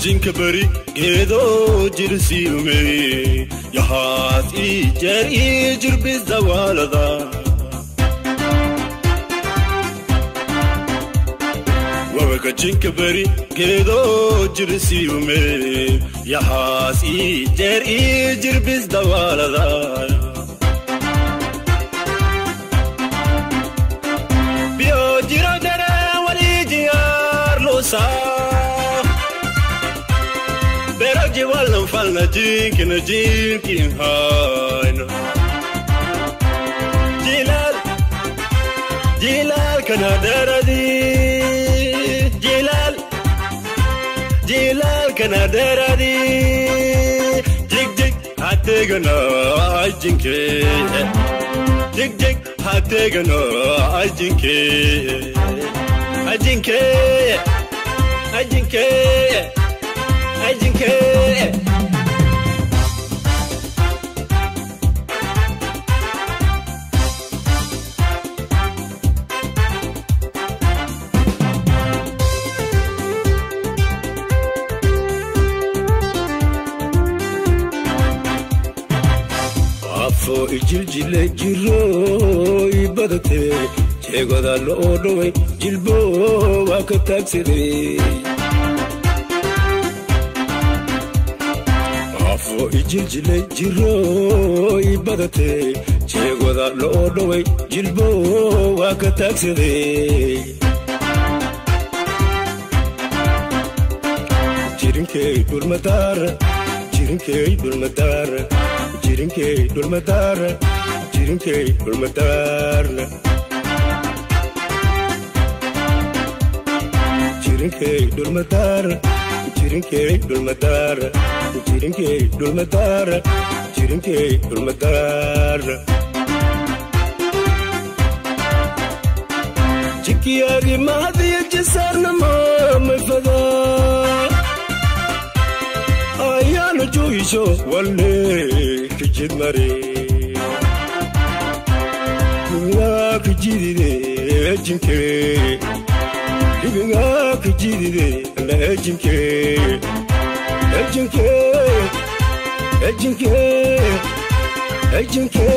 jinka bari geedoo jirsiume yahaas ii jeer ii jirbis dawaalada wawaka jinka bari geedoo jirsiume yahaas ii jeer ii jirbis dawaalada biyo jiro dare walii jiyaar luusaa beraji wallan falna jinkina jinkin hayna jilal jilal kana daradi jilal jilal kana daradi jig jig hategana ajinke jig jig hategana ajinke ajinke ajinke ajinke afo ijiljile jiro ibadate jeegoda loo dhoway jilbo waa ka taagsaday afo ijiljile jiro ibadate jeegoda loo dhoway jilbo waa ka taagsaday jirinkey dhulmadaar jirinkey dhulmadaar jirinkey dhulmadaar jirinkey dhulmadaarna jirinkey dhulmadaar jirinkey dhulmadaar jirinkey dhulmadaar jirinkey dhulmadaarna jikiyaagi mahadiya jisaarnama mafadaa ayaana joogiso walle kijid mare libingaa kijidide ejinke libingaa kijidide la ejinke ejinke ejinke ejinke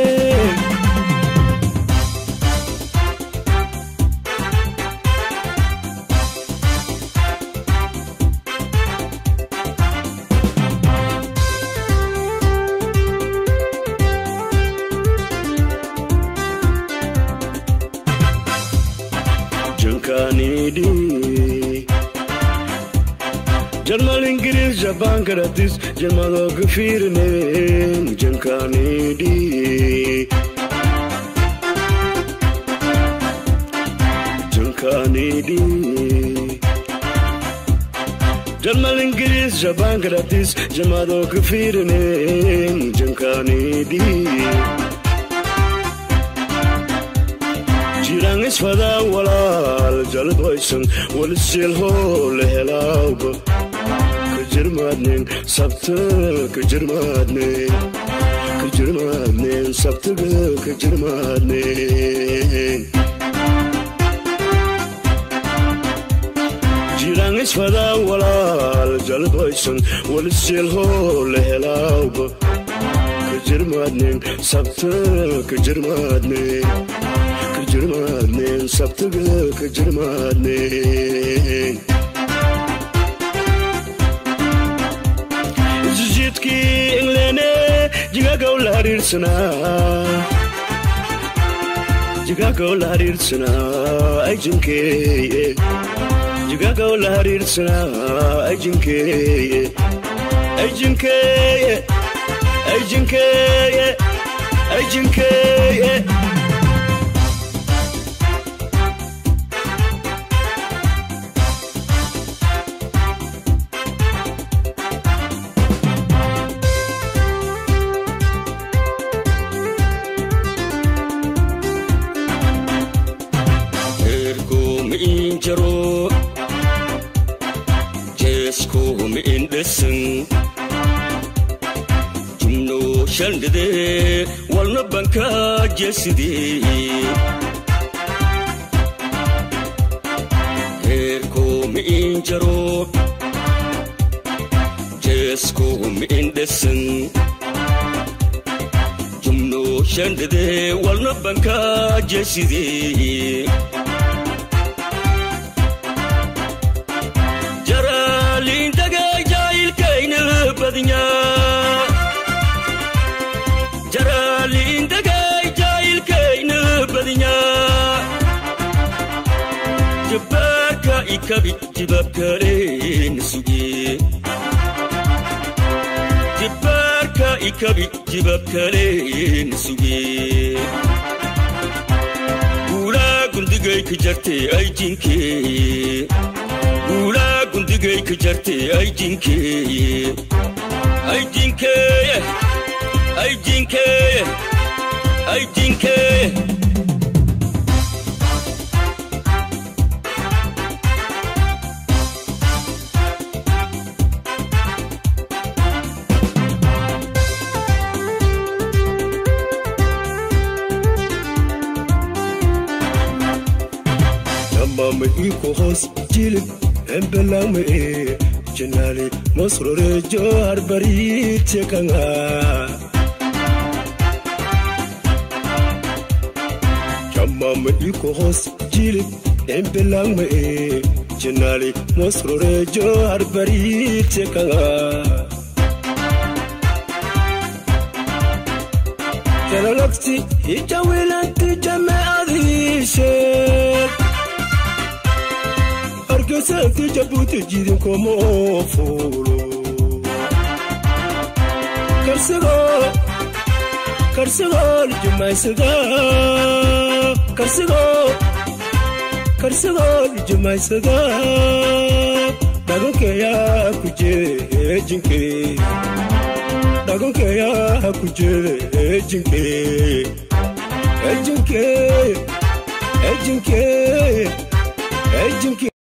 jankanidi jalmal ingiriis jabaan karatis jalmadoo gafiirne jankanidi jankanidi jalmal ingiriis jabaan karatis jalmadoo gafiirne jankanidi jiraan isfadaa walaal jalbaysan walisilhoo la helaawba ka jirmaadneen sabta ka jirmaadneen ka jirmaadneen sabtaga ka jirmaadneen jiraan isfadaa walaal jalbaysan walisilhoo la helaawba ka jirmaadneen sabta ka jirmaadneen jirmaadneen sabtaga ka jirmaadneen isjidkii inglene jigagaw la hariirsanaa jigagaw la hariirsanaa ajinkeeye jigagaw la hariirsanaa ajinkeeye ajinkeeye ajinkeeye ajinkeeye jaro jeesku mi'in dhesan jumno shandhide walna banka jeeside heerko mi'in jaro jeesku miindhesan jumno shandhadee walna banka jeesidee jaraalindagay jaayilkayna badnya jaraalindagay jaayilkayna badnya jabbaarka ikabi jibabkaleen suge jibbaarka ikabi jibabkaleen suge guulaa gundigay ka jartee ay jinkee guulaa gundigay ka jartee ay jinkeeye ay jinkeeye ay jinkeeye ay jinkeeye mama iko hoos jilib embelame e jenali mosrore jo harbari tekanga mama iko hoos jilib embelame e jenali mosrore jo harbari tekanga jalalagsi ijawilanti jameadishee argasaanti jabuuti jidinkoma oo fuulo karsigoo karsigoo lijumaysada karsigoo karsigoo lijumaysada dhagankeeyaa ku jee jinke dhagankeeyaa ku jee jinke ejinke ejinke ejinke